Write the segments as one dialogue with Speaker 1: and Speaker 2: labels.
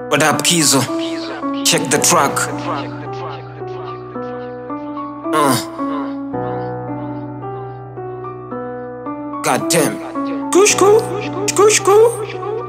Speaker 1: What up, Kizo? Check the track. Uh. God damn. Kushku, kushku.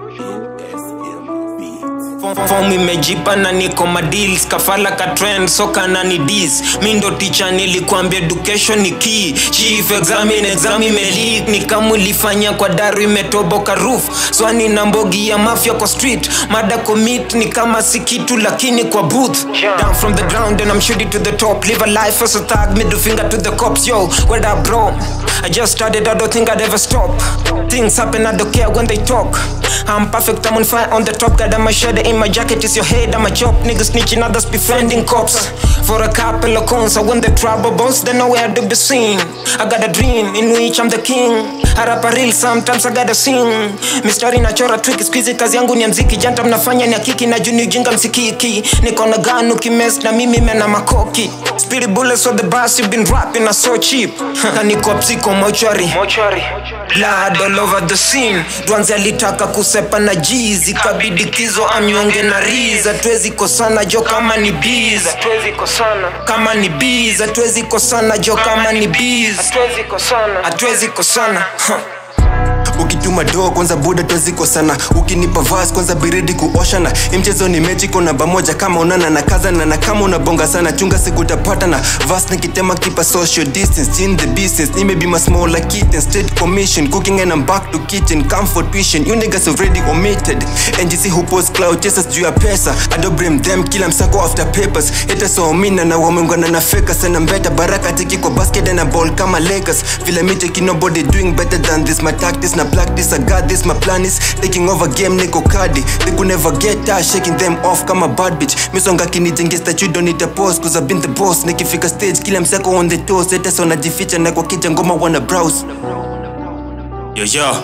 Speaker 1: Form imejipa na niko madeals kafala ka trend soka na ni dis mi ndo ticha nilikwambia education ni key chief examine exam imeleak ni kama ulifanya kwa daru imetoboka roof swani na mbogi ya mafia kwa street mada commit ni kama si kitu lakini kwa booth down from the ground and I'm shooting to the top live a life as a thug middle finger to the cops yo what up bro I just started I don't think I'd ever stop things happen I don't care when they talk I'm perfect I'm on fire on the top got my shadow in my jacket is your head I'm a chop niggas snitching others befriending cops for a couple of cons I when the trouble boss they nowhere to be seen I got a dream in which I'm the king I rap a real sometimes I gotta sing mistari nachora trick squeeze kazi yangu ni ya mziki janta mnafanya ni akiki na juni ujinga msikiki niko na ganu kimes na mimi mena makoki Speedy bullets on the bus you've been rapping are so cheap na niko psiko mochari blood all over the scene dwanzi alitaka kusepa na jizi kabidi kizo amyonge na riza tuwezi kosana jo kama ni biz kama ni biz hatuwezi kosana jo kama ni biz hatuwezi kosana huh.
Speaker 2: ukituma doo kwanza buda tweziko sana ukinipa vas kwanza biridi kuoshana Hii mchezo ni mechi iko namba moja kama unana na kazana na kama unabonga sana chunga sikutapata na vas nikitema kipa social distance in the business maybe my small like kitten state commission cooking and I'm back to kitchen come for tuition you niggas already omitted NGC who post cloud chasers juu ya pesa I don't blame them kila msako after papers hata so mina na wameungana na feka sana mbeta baraka tiki kwa basket and a ball kama Lakers vile mi taking nobody doing better than this my tactics na practice I got this my plan is taking over game niko kadi they could never get tired shaking them off kama bad bitch misonga kinijengea statue don't need a pose cause I've been the boss nikifika stage kila msako on the toes hata so najificha na kwa kija ngoma wana browse
Speaker 1: Yo, yo.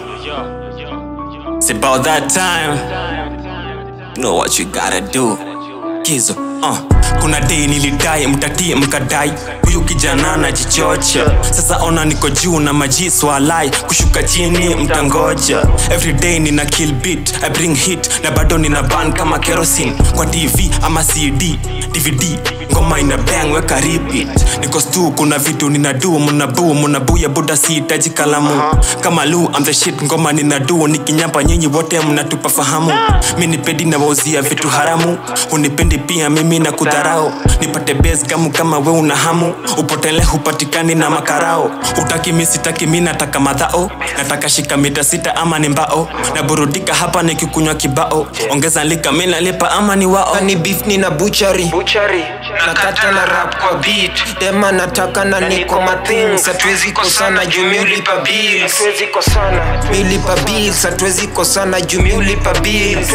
Speaker 1: It's about that time. You know what you gotta do. Kizo, uh. Kuna day nilidai mtatie mkadai huyu kijana anajichocha sasa ona niko juu na maji swalai kushuka chini mtangoja everyday nina kill beat I bring hit na bado nina ban kama kerosene kwa tv ama cd dvd ngoma ina bang weka repeat niko stu kuna vitu nina do muna boo muna buya buda sihitaji kalamu kama lu I'm the shit ngoma nina do nikinyamba nyinyi wote mnatupa fahamu mi nipedi na wauzia vitu haramu unipendi pia mimi na kudharau nipate base kamu kama we una hamu upotele hupatikani na makarao utaki mi sitaki mi nataka madhao nataka shika mita sita ama ni mbao naburudika hapa nikikunywa kibao ongeza lika mi nalipa ama ni wao ni beef ni na buchari nakata na rap kwa beat dema nataka na niko mathings hatuwezi kosana jumi ulipa bills milipa bills hatuwezi kosana jumi ulipa bills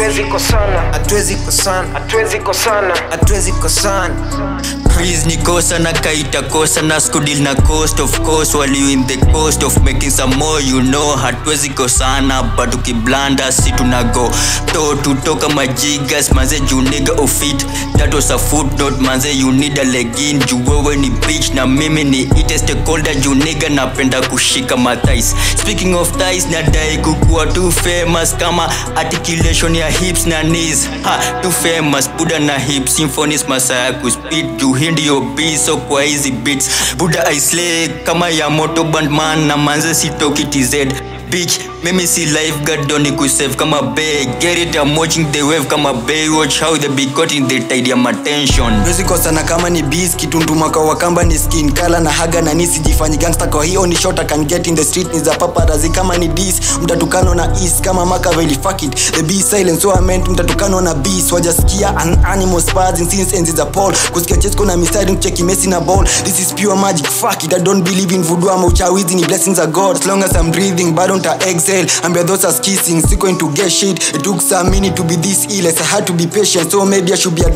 Speaker 1: hatuwezi kosana hatuwezi kosana
Speaker 3: Please ni kosa na kaita kosa na skudil na coast of course while you in the coast of making some more you know hatuwezi kosana but ukiblanda si tunago to tutoka majigas manze juu nigga of it that was a footnote manze you need a legin juu wewe ni bitch na mimi ni ite stakeholder juu nigga napenda kushika mathais speaking of thighs nadai kukuwa too famous kama articulation ya hips na knees ha too famous buda na hips symphonies masaya kuspit juu hii ndiyo b so kwa hizi beats buda i slay kama ya moto bandman na manze sitoki tz bitch mimi si lifeguard doni kusave kama bay get it I'm watching the wave kama bay watch how they be caught in the tide ya attention
Speaker 2: Wezi kosana kama ni bees kitundumaka wakamba ni skin kala na haga na nisi jifanyi gangster kwa hiyo ni short I can get in the street ni za paparazi kama ni dis mtatukano na is kama makaveli fuck it the bee silence so I meant mtatukano na bees wajasikia an animal spazzing since enzi za Paul kusikia chesko na mistari mcheki Messi na ball this is pure magic fuck it I don't believe in voodoo ama uchawizi ni blessings of God as long as I'm breathing bado nta exhale ambia those are kissing siko into get shit it took some minute to be this ill as I had to be patient so maybe I should be admitted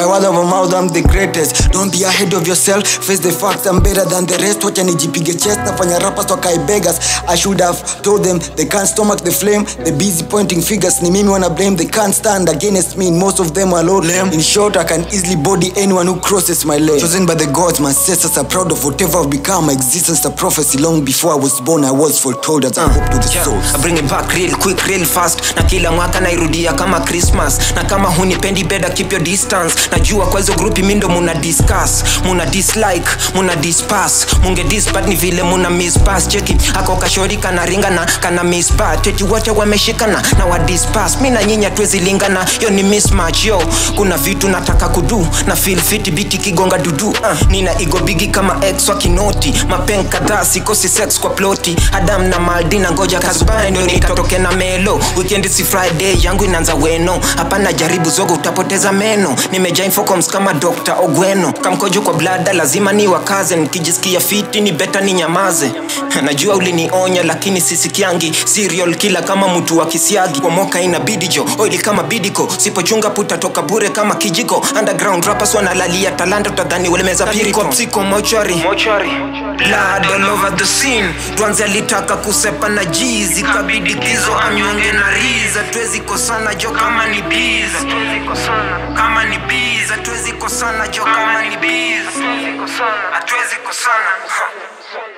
Speaker 4: by word of mouth I'm the greatest don't be ahead of yourself face the facts I'm better than the rest wacha nijipige chest nafanya rappers wakae beggars I should have told them they can't stomach the flame the busy pointing fingers ni mimi wanna blame they can't stand against me most of them are low lame in short I can easily body anyone who crosses my lane chosen by the gods my ancestors are proud of whatever I've become my existence a prophecy long before I was born I was foretold as I hope to the
Speaker 1: Yeah,
Speaker 4: souls
Speaker 1: I bring it back real quick real fast na kila mwaka nairudia kama christmas na kama hunipendi better keep your distance najua kwa hizo grupi mindo muna discuss muna dislike muna dispass munge dispat ni vile muna mispass cheki ako kashori kana ringa na kana mispat eti wote wameshikana na wa dispass mi na nyinyi hatuwezi lingana yo ni mismatch yo kuna vitu nataka kudu na feel fit biti kigonga dudu uh, nina igo bigi kama ex wa kinoti mapen kadhaa sikosi sex kwa ploti adam na maldina ngoja kasbaya ndio nitatoke na melo weekend si friday yangu inaanza weno hapana jaribu zogo utapoteza meno nimejaa infocoms kama dr ogweno kamkojo kwa blada lazima ni wakaze nikijisikia fiti ni beta ni nyamaze najua ulinionya lakini sisikiangi serial kila kama mtu wa kisiagi pomoka inabidi jo oili kama bidiko sipochunga puta toka bure kama kijiko underground rappers wanalalia talanta utadhani walimeza piriko psiko mochari blood all over the scene tuanze alitaka kusepa na jizi kabidi kizo anyonge na riza tuwezi kosana jo kama ni biza kama ni biza tuwezi kosana jo kama ni biza hatuwezi kosana